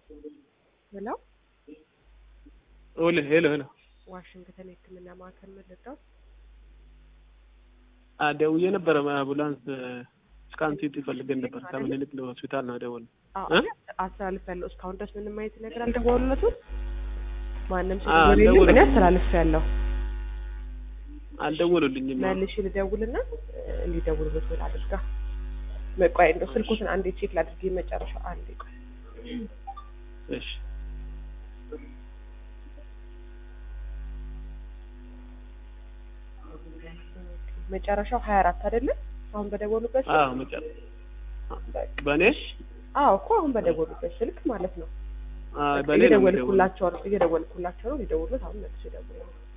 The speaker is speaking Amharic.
ሄሎ ኦለ ሄሎ ሄሎ ዋሽንግተን የህክምና ማዕከል መለጣው ደውዬ ነበረ አምቡላንስ ስካን ሲቲ ፈልገን ነበር ከምኒልክ ሆስፒታል ነው ደወል አስተላልፍ ያለው እስካሁን ድረስ ምንም አይነት ነገር አልደወሉለትም ማንም አዎ፣ ሲደወል የለም አልደወሉም። እኔ አስተላልፍ ያለው አልደወሉልኝም መልሽ ልደውልና እንዲደውሉበት ብል አድርጋ መቆይ እንደው ስልኩትን አንዴ ቼክ ላድርግ መጨረሻ አንዴ ቆይ እሺ መጨረሻው ሀያ አራት አይደለም አሁን በደወሉበት ስልክ? አዎ መጨረ በቃ። በእኔ አዎ እኮ አሁን በደወሉበት ስልክ ማለት ነው አዎ በእኔ ነው የሚደውለው። እየደወልኩላቸው ነው እየደወልኩላቸው ነው ሊደውሉት አሁን መልስ ይደውላሉ